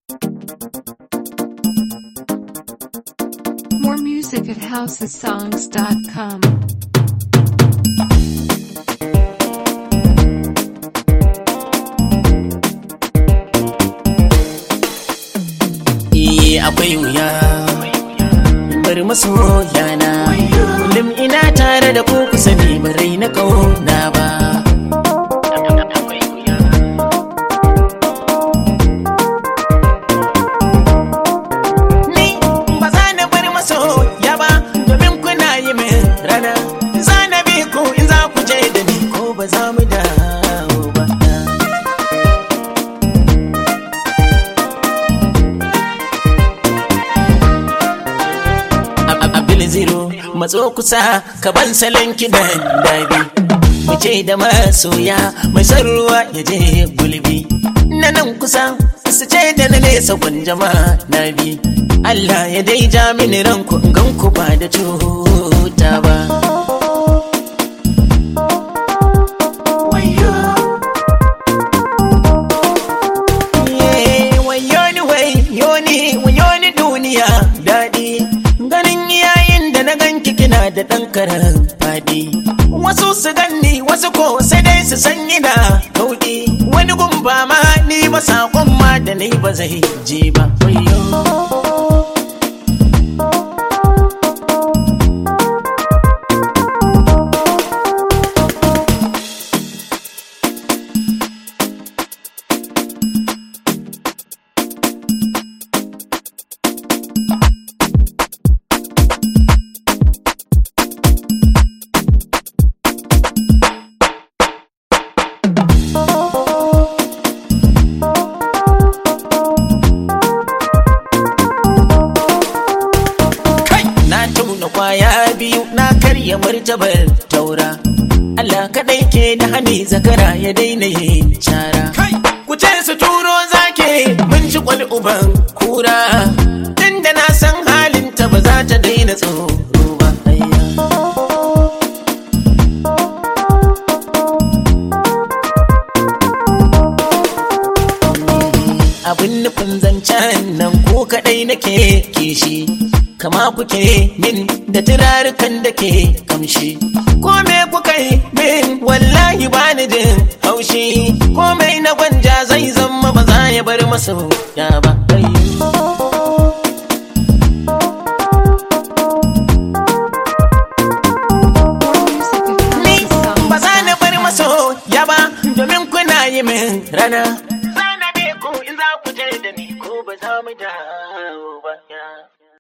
More music at housesongs.com. Eh akwai wuya bari masoyana kullum ina tare da ku ku sani barai na kauna ba Ni ba za na bar masoya ba domin kuna yi min rana za na bi ku in za ku je da ni ko ba za mu dawo ba Abil zero matso kusa ka ban salon kidan dabi mu ce da masoya mai son ruwa ya je gulbi na nan kusa su ce da na nesa jama na bi Allah ya dai ja mini ranku in gan ku ba da cuta ba Ye, wayo ni wayo ni wayo ni duniya daɗi ganin yayin da na ganki kina da ɗan karan faɗi wasu su ganni wasu ko sai dai su san ina kauɗi wani gumba ma ni ba saƙon ma da ni ba zai je ba wayo kai na tauna kwaya biyu na karya martabar taura Allah kadai ke da hani zakara ya daina yin cara ku ce su turo zake mun ci kwal uban kura tunda na san halinta ba za ta daina tsoro ba ayya. abin nufin zancen nan ko kadai nake kishi kama kuke min da turarukan da ke kamshi ko me kuka yi min wallahi ba ni jin haushi ko mai na gwanja zai zama ba za ya bar masu ya ba More music at Ni ba za na housesongs.com. bar maso ya ba domin kuna yi min rana. Za na bi ku in za ku je da ni ko ba za mu dawo ba.